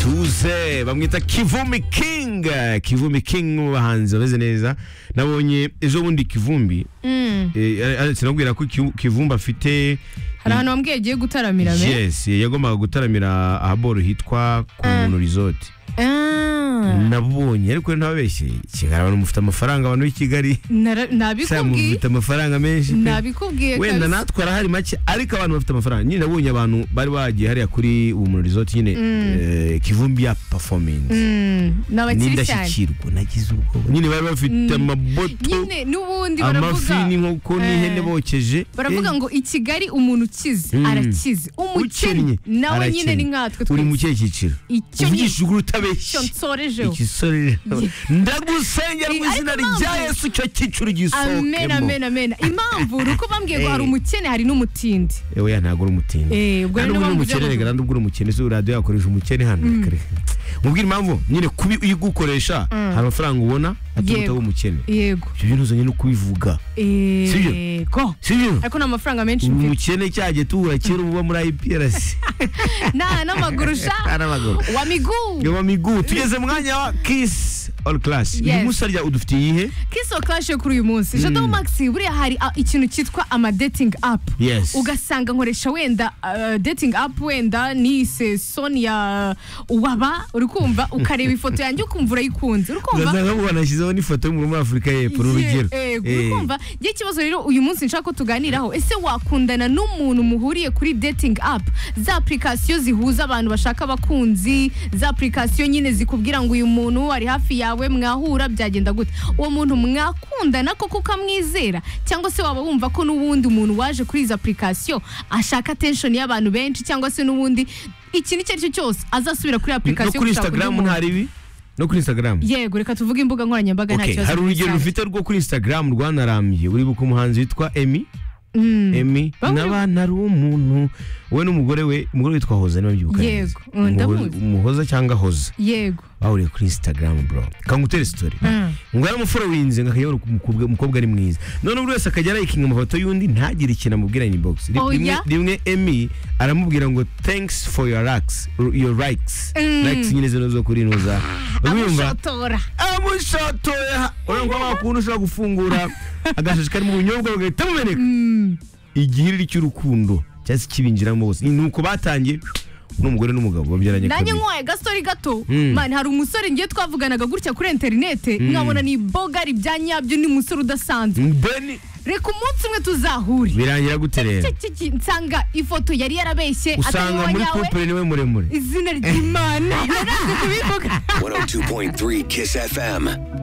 yakuze bamwita kivumbi king kivumbi king mu bahanzi bameze neza nabonye ejo bundi kivumbi eh, Alex nabwira ko Kivu- kivumbi afite hari ahantu wambwiye agiye gutaramira me yes yagombaga gutaramira ahaboru hitwa ku muntu resort Ah, nabonye ariko ntababeshye kigali abantu mufite amafaranga abantu b'i kigali nara- Saba umuntu nabikubwiye ufite amafaranga menshi pe. nabikubwiye wenda kabisa. natwe arahari make ariko abantu bafite amafaranga nyine nabonye abantu bari bagiye hariya kuri ubu muri resort nyine eh, kivumbi ya performance Mm, ni abakire cyane n'indashyikirwa nagize ubwoba nyine bari bafite amaboto nyine n'ubundi amafi baravuga n'inkoko n'ihene Eh. bokeje baravuga Eh, ngo i kigali umuntu ukize Mm. arakize umukennyi ukennye nawe nyine arakennye. ni nkatwe uri mu twese kihe cyiciro icyo ni uvugisha ukuri icyo utabeshye nsorejeho igisore ndagusengera mu Ariko izina mpamvu- rya yesu icyo cyiciro amen gisohokemo amen amen impamvu ni uko bambwiye ngo Eh. hari umukene hari n'umutindi yewe ya ntabwo uri umutindi Eh, ubwo Kandi rero ubwo uri mpamvu umukene byo reka kandi ubwo uri umukene si radiyo yakoresha umukene hano reka reka mubwire impamvu nyine kubi iyo ugukoresha hari amafaranga ubona aturuta Yego. w'umukene yego ibyo bintu uzanye no kubivuga Sibyo? yego si byo ariko ni amafaranga menshi uyu mfite mukene cyagiye tubura kera uba muri IPRC nta n'amaguru sha n'abagabo wa miguu yoba migu tugeze mu mwanya wa kiss all class uyu Yes. munsi harya udufitiye iyihe kiso kashe kuri uyu munsi jado maxi buriya hari ah, ikintu cyitwa ama dating app yes ugasanga nkoresha wenda uh, dating app wenda nise sonia waba uri kumva ukareba ifoto yanjye ukumva urayikunze uri kumva ugasanga ngo banashyizeho n'ifoto yo muri afurika y'epfo ni urugero Eh. urukumva njye ikibazo rero uyu munsi nshaka ko tuganiraho ese wakundana n'umuntu muhuriye kuri dating app za apurikasiyo zihuza abantu bashaka abakunzi za apurikasiyo nyine zikubwira ngo uyu muntu ari hafi yawe mwahura byagenda gute uwo muntu mwakundana koko ukamwizera cyangwa se waba wumva ko n'ubundi umuntu waje kuri izi apurikasiyo ashaka attention y'abantu benshi cyangwa se n'ubundi ikintu icyo ari cyo cyose azasubira kuri no apurikasiyo kuri instagram nta ribi no kuri instagram yego reka tuvuge imbuga nkoranyambaga nta Okay, kibazo hari urugero dusanga. rufite rwo kuri Instagram rwanarambye uri buka umuhanzi witwa Emi Mm. Emi Bamwe- n'abana ari umuntu we n'umugore we umugore witwa Hoza niba mbyibuka neza. Yego, mm, Umuhoza- ndamuzi. umuhoza cyangwa hoza yego bahuriye kuri Instagram bro kangutere story Mm. ngo yaramufollowinze ngo akajya abona ko umukobwa umukobwa ari mwiza none buri wese akajya arayikinga amafoto y'undi ntagire ikintu amubwira inbox Ri- Oya. rimwe rimwe Emi aramubwira ngo thanks for your likes your likes Mm. likes nyine zino zo kuri nuza urumva amushotora amushotoya urabona ko wakuntu ushobora gufungura agashashi karimo ubunyobwa bagahita bumeneka igihiriri cy'urukundo cyangwa se kibinjiramo bose ni uko batangiye n'umugore n'umugabo babyaranye nanjye kabiri nkwaye agasori gato Mm. mani hari umusore ngiye twavuganaga gutya kuri interinete nkabona ni boga ribya nyabyo ni umusore udasanzwe mbeni reka umunsi umwe tuzahure birangira gute rero Cye- cye- cye- nsanga ifoto yari yarabeshye atari usanga uwa muri nyawe kupure niwe muremure izina ry'imana 102.3 Kiss FM.